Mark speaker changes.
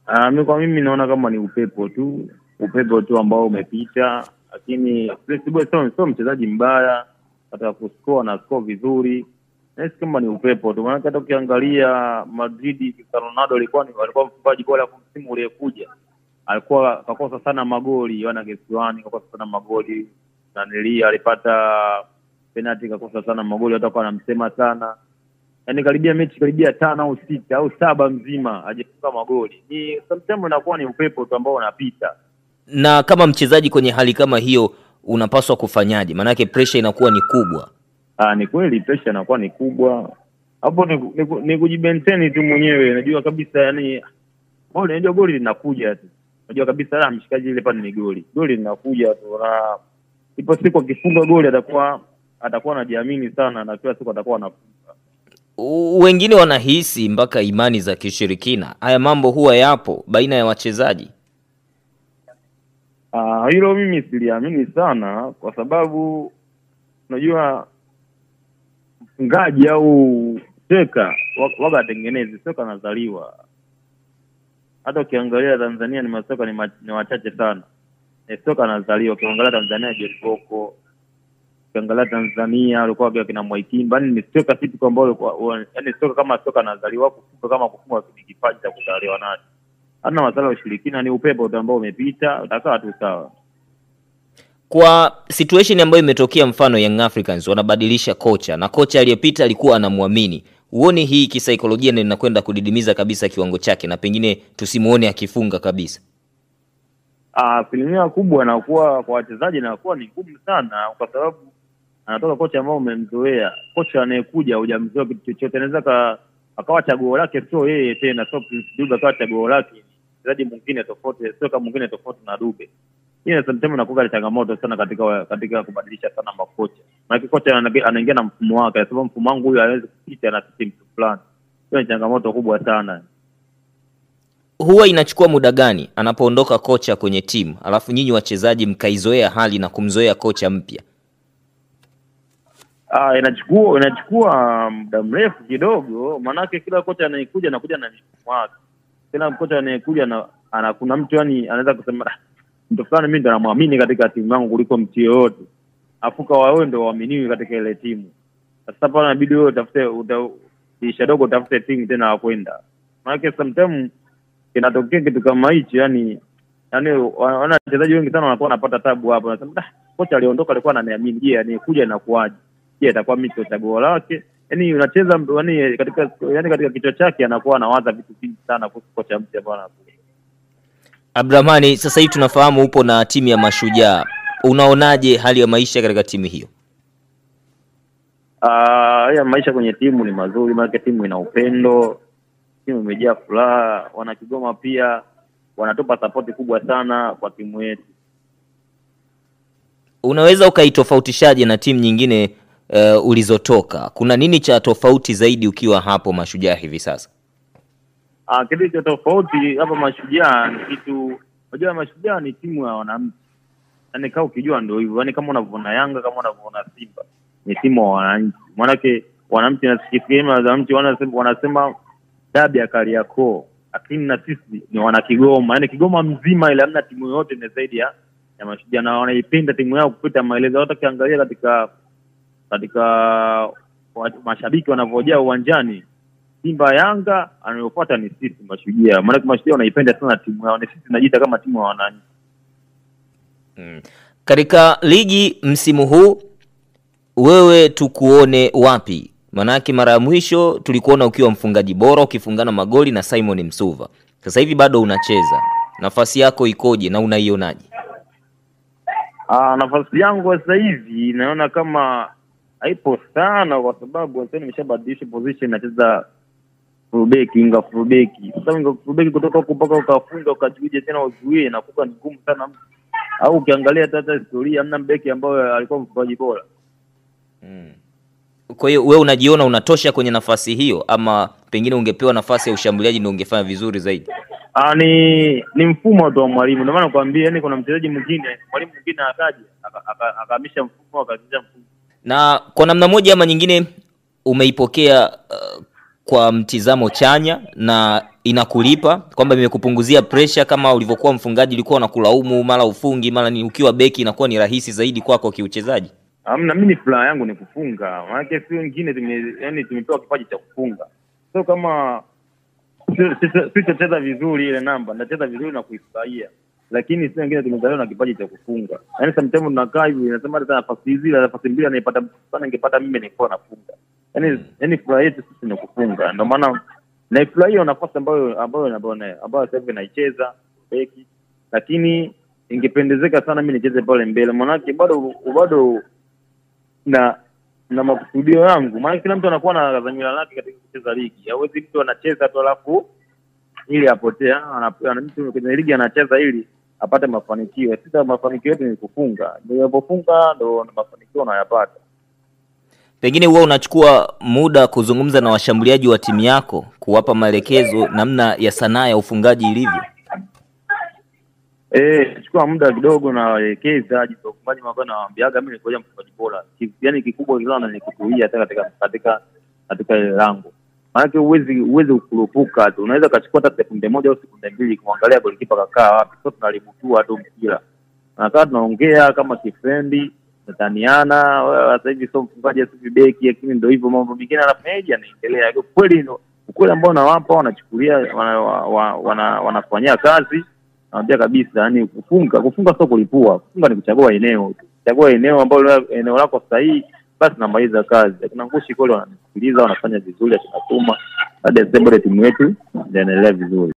Speaker 1: Ah, mi kwa mimi naona kama ni upepo tu, upepo tu ambao umepita, lakini Chris Boy sio sio mchezaji mbaya, hata kuscore na score vizuri. Nahisi kama ni upepo tu, maana hata ukiangalia Madrid, Cristiano Ronaldo alikuwa ni alikuwa mfungaji bora kwa msimu uliokuja, alikuwa kakosa sana magoli, wana kesiwani kakosa sana magoli, na nilia alipata penalty kakosa sana magoli, hata kwa anamsema sana yaani karibia mechi karibia tano au sita au saba mzima hajafunga magoli. Ni sometimes inakuwa ni upepo tu ambao unapita.
Speaker 2: Na kama mchezaji kwenye hali kama hiyo unapaswa kufanyaje? Maanake pressure inakuwa ni kubwa.
Speaker 1: Ah, ni kweli pressure inakuwa ni kubwa hapo, ni, ni, ni kujibenteni tu mwenyewe. Najua kabisa yani goli, najua goli linakuja tu, najua kabisa la mshikaji ile pale ni goli, goli linakuja tu, na ipo siku akifunga goli atakuwa atakuwa anajiamini sana, na kila siku atakuwa anafunga.
Speaker 2: U- Wengine wanahisi mpaka imani za kishirikina. Haya mambo huwa yapo baina ya wachezaji.
Speaker 1: Ah, hilo mimi siliamini sana kwa sababu unajua mfungaji au teka wa- waga atengenezi soka anazaliwa. Hata ukiangalia Tanzania ni masoka ni, ma, ni wachache sana. Ni soka anazaliwa. Ukiangalia Tanzania John Boko, ukiangalia Tanzania walikuwa wakiwa kina Mwaitimba, yani ni soka si tu ambao walikuwa yani soka kama soka anazaliwa, kufunga kama kufunga ni kipaji cha kuzaliwa nacho. Hana masala ya ushirikina, ni upepo tu ambao umepita, utakaa tu sawa.
Speaker 2: Kwa situation ambayo imetokea, mfano Young Africans wanabadilisha kocha na kocha aliyepita alikuwa anamwamini, huoni hii kisaikolojia ndio inakwenda kudidimiza kabisa kiwango chake na pengine tusimuone akifunga kabisa?
Speaker 1: Ah, asilimia kubwa inakuwa kwa wachezaji inakuwa ni ngumu sana, kwa sababu anatoka kocha ambao umemzoea. Kocha anayekuja hujamzoea kitu chochote, anaweza ka akawa chaguo lake sio yeye tena, sio Prince Dube akawa chaguo lake mchezaji mwingine tofauti, sio kama mwingine tofauti na Dube. Hiyo sometimes inakuwa ni changamoto sana katika katika kubadilisha sana makocha, maana kocha ana- anaingia na mfumo wake, anasema mfumo wangu huyu hawezi kupita na system fulani. Hiyo ni changamoto kubwa sana.
Speaker 2: Huwa inachukua muda gani anapoondoka kocha kwenye timu, alafu nyinyi wachezaji mkaizoea hali na kumzoea kocha mpya?
Speaker 1: Ah, inachukua inachukua muda mrefu kidogo, maanake kila kocha anayekuja anakuja na mfumo wake. Kila kocha anayekuja na ana kuna mtu yani anaweza kusema "Ah, mtu fulani mimi ndo namwamini katika timu yangu kuliko mtu yoyote, afuka wawe ndo waaminiwi katika ile timu. Sasa pale inabidi wewe utafute uta, dirisha dogo utafute timu tena ya kwenda, maanake sometimes kinatokea kitu kama hicho yani yani wana wana wachezaji wengi sana wanakuwa wanapata tabu hapo, wanasema "Ah, kocha aliondoka alikuwa ananiamini, je, anayekuja inakuwaje? je atakuwa mimi ndio chaguo lake yani unacheza yani katika yani katika kichwa chake anakuwa anawaza vitu vingi sana kuhusu kocha mpya ambao anakuja
Speaker 2: Abdurahmani, sasa hivi tunafahamu upo na timu ya Mashujaa, unaonaje hali ya maisha katika timu hiyo?
Speaker 1: Ah, haya maisha kwenye timu ni mazuri maana timu ina upendo timu imejaa furaha wana Kigoma pia wanatupa sapoti kubwa sana kwa timu yetu
Speaker 2: Unaweza ukaitofautishaje na timu nyingine uh, ulizotoka? Kuna nini cha tofauti zaidi ukiwa hapo Mashujaa hivi sasa?
Speaker 1: Ah, kitu cha tofauti hapa Mashujaa ni kitu, unajua Mashujaa ni timu ya wananchi, yaani kaa ukijua ndio hivyo, yaani kama unavyoona Yanga, kama unavyoona Simba, ni timu ya wananchi. Maanake wananchi, nasikia wananchi wanasema, wanasema dabi ya Kariakoo, lakini na sisi ni wana Kigoma, yaani Kigoma mzima ile, hamna timu yoyote ni zaidi ya ya Mashujaa, na wanaipenda timu yao kupita maelezo. Hata ukiangalia katika katika wa- mashabiki wanavyojaa uwanjani Simba Yanga anayofuata ni sisi Mashujaa. Maanake Mashujaa wanaipenda sana timu yao, ni sisi tunajiita kama timu ya wananchi.
Speaker 2: Mm. Katika ligi msimu huu wewe tukuone wapi? Manake mara ya mwisho tulikuona ukiwa mfungaji bora ukifungana magoli na Simon Msuva. Sasa hivi bado unacheza, nafasi yako ikoje na unaionaje?
Speaker 1: Ah, nafasi yangu sasa hivi naona kama haipo sana, kwa sababu sasa nimeshabadilisha position, nacheza fullback, inga fullback. Sasa inga fullback kutoka huko mpaka ukafunga ukajuije tena uzuie, inakuwa ni ngumu sana. Au ukiangalia hata hata historia, hamna mbeki ambayo alikuwa mfungaji bora.
Speaker 2: Mm. Kwa hiyo wewe unajiona unatosha kwenye nafasi hiyo, ama pengine ungepewa nafasi ya ushambuliaji ndio ungefanya vizuri zaidi?
Speaker 1: Ah, ni ni mfumo tu wa mwalimu. Ndio maana nakwambia, yani kuna mchezaji mwingine, mwalimu mwingine akaja aka- aka- akahamisha mfumo akacheza mfumo
Speaker 2: Na kwa namna moja ama nyingine umeipokea uh, kwa mtizamo chanya na inakulipa kwamba imekupunguzia pressure kama ulivyokuwa mfungaji ulikuwa unakulaumu mara ufungi mara ni ukiwa beki inakuwa ni rahisi zaidi kwako kiuchezaji
Speaker 1: Amna, mimi furaha yangu ni kufunga, maanake si wengine tume, yani tumepewa kipaji cha kufunga, so kama sitacheza vizuri ile namba, nitacheza vizuri na kuifurahia, lakini si wengine tumezaliwa na kipaji cha kufunga. Yani sometimes tunakaa hivi nasema hata nafasi hizi na nafasi mbili anaipata mtu sana, ningepata mimi ningekuwa nafunga. Yani yani furaha yetu sisi ni kufunga, ndio maana naifurahia nafasi ambayo ambayo ambayo ambayo sasa hivi naicheza beki, lakini ingependezeka sana mimi nicheze pale mbele, maanake bado bado na na makusudio yangu, maana kila mtu anakuwa na dhamira lake katika kucheza ligi. Hawezi mtu anacheza tu alafu ili apotee. Ah, ana- Mtu kwenye ligi anacheza ili apate mafanikio. Sasa mafanikio yetu ni kufunga, ndio unapofunga ndo mafanikio unayapata.
Speaker 2: pengine huwa unachukua muda kuzungumza na washambuliaji wa timu yako kuwapa maelekezo namna ya sanaa ya ufungaji ilivyo
Speaker 1: Eh, chukua muda kidogo na waelekeza jinsi ya ufungaji mabao na waambiaga mimi nikoja mfungaji bora. Ki- Yaani kikubwa sana ni kutulia hata katika katika katika ile lango. Maanake huwezi huwezi kukurupuka tu. Unaweza kachukua hata sekunde moja au sekunde mbili kumwangalia golikipa kakaa wapi. Sio tunalibutua tu mpira. Nakaa tunaongea kama kifrendi, tunataniana, wewe sasa hivi sio mfungaji sio beki lakini ndio hivyo mambo mengine anafanyaje anaendelea. Kweli ndio ukweli ambao nawapa wanachukulia wana, wana, wana, wanafanyia kazi naambia kabisa, yani kufunga kufunga sio kulipua. Kufunga ni kuchagua eneo tu, chagua eneo ambalo eneo lako sahihi, basi namaliza kazi. Akina Ngushi kweli wananisikiliza, wanafanya vizuri, akinatuma baada ya timu yetu inaendelea vizuri.